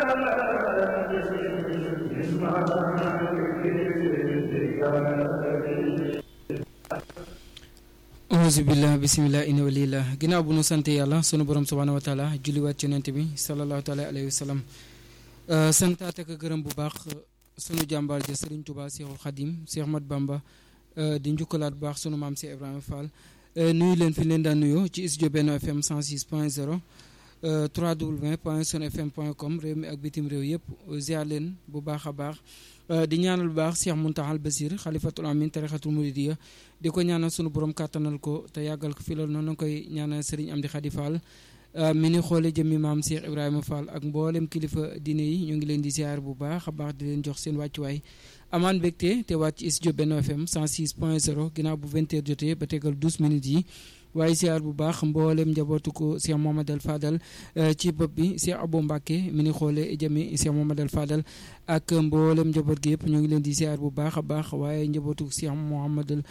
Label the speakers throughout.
Speaker 1: auzu billah bismillah inna walillah ginnaaw bu nu sant yàlla sunu borom subhanahu wa taala julliwaat ci yonent bi sallallahu taala alayhi wa sallam santaat ak gërëm bu baax sunu jàmbaar ja Serigne Touba Cheikhul Khadim Cheikh Mat Bamba di njukkalaat bu baax sunu maam Cheikh Ibrahima Fall nuyu leen fi leen daan nuyoo ci studio Benno FM 106 point 0 3w point sun fm point com réew mi ak bitim réew yëpp ziar leen bu baax a baax di ñaanal bu baax Cheikh Muntaxal Basir xalifatul amin tarixatul muridiya di ko ñaanal sunu borom kàttanal ko te yàggal ko fi loolu noonu koy ñaanal Serigne Amdi Khady Fall mi ni xoole jëmmi maam Cheikh Ibrahima Fall ak mboolem kilifa diine yi ñu ngi leen di ziar bu baax a baax di leen jox seen wàccuwaay amaan mbégte te wàcc ci studio Benno FM 106 point 0 ginnaaw bu 20 heures jotee ba tegal 12 minutes yi waaye ziar bu baax mboolem njabootu ko Cheikh Mohamadal Fadal ci bopp bi Cheikh Abou Mbacke mi ni xoole jëmmi Cheikh Mohamadal Fadal ak mboolem njaboot gi yëpp ñoo ngi leen di ziar bu baax a baax waaye njabootu Cheikh Mohamadal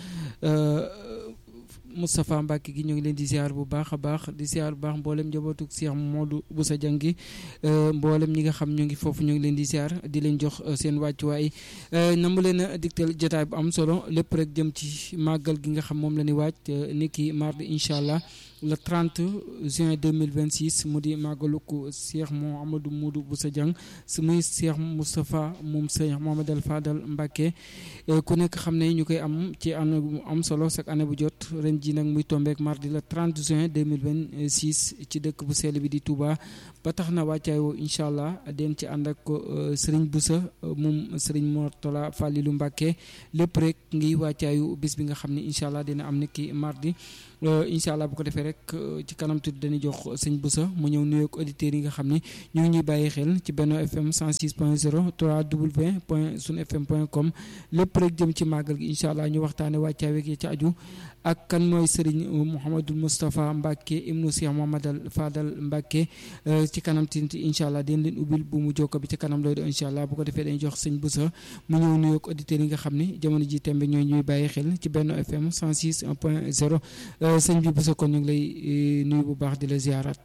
Speaker 1: Moustapha Mbacke gi ñu ngi leen di ziar bu baax a baax di ziar bu baax mboolem njabootu Cheikh Modou Boussa Dieng gi mboolem ñi nga xam ñu ngi foofu ñu ngi leen di ziar di leen jox seen wàccuwaay namu leen a digtal jotaay bu am solo lépp rek jëm ci màggal gi nga xam moom la ñuy waaj ni ki mardi incha allah le 30 juin 2026 mu di màggaluk Cheikh Mouhamadou Modou Boussa Dieng su muy Cheikh Moustapha moom Cheikh Mohamadal Fadal Mbacke ku nekk xam ne ñu koy am ci année bu am solo chaque année bu jot ren ji nag muy tombeek mardi le 30 juin 2026 ci dëkk bu sell bi di Touba ba tax na wàccaay woo incha allah den ci ànd ak Serigne Boussa moom Serigne Mortala Fallilou Mbacke lépp rek ngi wàccaayu bis bi nga xam ne incha allah dina am ni ki mardi incha allah bu ko defee rek ci kanam tuuti dañuy jox sëñ Boussa mu ñëw nuyoog auditeurs yi nga xam ne ñu ngi ñuy bàyyi xel ci Benno FM 106 point 0 3w point sun fm point com lépp rek jëm ci màggal gi incha allah ñu waxtaane wàccaay weeg ci aju ak kan mooy Serigne Mouhamadou Moustapha Mbacke ibnu Cheikh Mohamadal Fadal Mbacke ci kanam tuuti incha allah den leen ubbil bu mu jokko bi ci kanam looy do incha allah bu ko defee dañuy jox sëñ Boussa mu ñëw nuyoog auditeurs yi nga xam ne jamono ji tembe ñooy ñuy bàyyi xel ci Benno FM 106 point 0 sëñ bi Boussa kon ñu ngi lay nuyu bu baax di la ziarat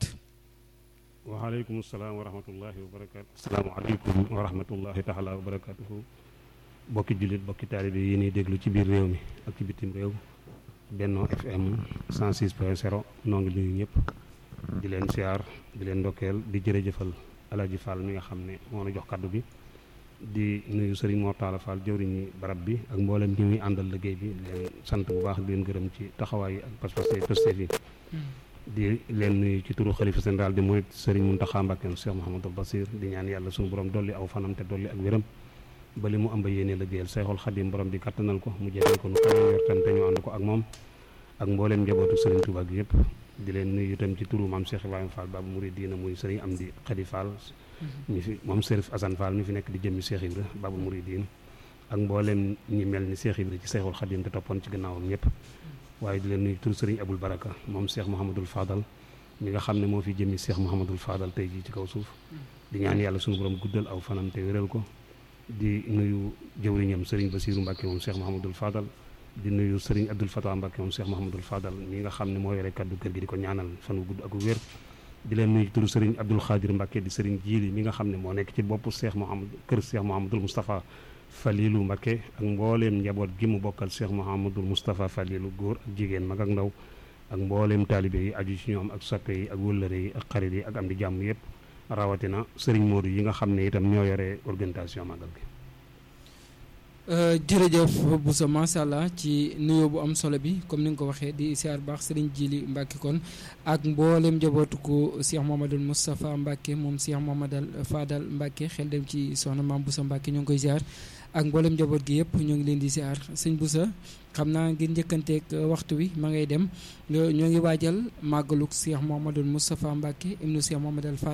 Speaker 2: waaleykum salaam wa rahmatullahi wa barakaatu asalaamaaleykum wa rahmatullahi taala wa barakatuhu bokki jullit bokki taalibe yi ñuy déglu ci biir réew mi ak ci bitim réew Benno FM 106 point 0 noo ngi nuyu ñëpp di leen siyaar di leen ndokkeel di jërëjëfal Alaaji Fall mi nga xam ne moo na jox kaddu bi di nuyu Serigne Mortala Fall jëwriñi barab bi ak mboolem ñi muy àndal liggéey bi leen sant bu baax di leen gërëm ci taxawaay yi ak pas-pas yi pëstef yi di leen nuyu ci turu xalifa général di mooy Serigne Mountakha Mbacké Cheikh Mouhamadou Bassir di ñaan yàlla suñu borom dolli aw fanam te dolli ak wéram ba li mu amba yéene liggéeyal Seexul Xadim borom bi kattanal ko mu jëfee ko nu kawe njortam te ñu ànd ko ak moom ak mbooleem njabootu Serigne Touba gi yëpp di leen nuyu itam ci turu maam Cheikh Ibrahima Fall Babu Mouridina muy Serigne Amdi Khady Fall mi fi moom Serif Assane Fall mi fi nekk di jëmmi Cheikh Ibra Babu Mouridina ak mbooleem ñi mel ni Cheikh Ibra ci Seexul Xadim te toppoon ci gannaawam ñëpp waaye di leen nuyu turu Serigne Aboul Baraka moom Cheikh Mouhamadul Fadal mi nga xam ne moo fi jëmmi Cheikh Mouhamadul Fadal tey jii ci kaw suuf di ñaan yàlla suñu borom guddal aw fanam te wéral ko di nuyu jëwriñam Serigne Bassirou Mbacke moom Cheikh Mouhamadul Fadal di nuyu Serigne Abdoul Fatah Mbacke moom Cheikh Mouhamadul Fadal mi nga xam ne moo yore kaddu kër gi di ko ñaanal fan wu gudd ak wér di leen nuyu turu Serigne Abdoul Khadir Mbacke di Serigne Jiili mi nga xam ne moo nekk ci boppu Cheikh Mouhamad kër Cheikh Mouhamadul Moustapha Falilou Mbacke ak mbooleem njaboot gi mu bokkal Cheikh Mouhamadul Moustapha Falilou góor ak jigéen mag ak ndaw ak mbooleem taalibe yi aju ci ñoom ak soppe yi ak wëllëre yi ak xarit yi ak am di jàmm yëpp rawatina Serigne Modou yi nga xam ne itam ñoo yore organisation magal gi
Speaker 1: jërëjëf Boussa macha allah ci nuyoo bu am solo bi comme ni nga ko waxee di siyaar baax Serigne Jili Mbacke kon ak mboolem njabootu ko Cheikh Mohamadul Moustapha Mbacke moom Cheikh Mohamadal Fadal Mbacke xel dem ci soxna maam Boussa Mbacke ñoo ngi koy ziar ak mboolem njaboot gi yëpp ñoo ngi leen di ziar sëñ Boussa xam naa ngir njëkkanteeg waxtu wi ma ngay dem ñoo ngi waajal màggaluk Cheikh Mohamadul Moustapha Mbacke ibnu Cheikh Mohamadal Fadal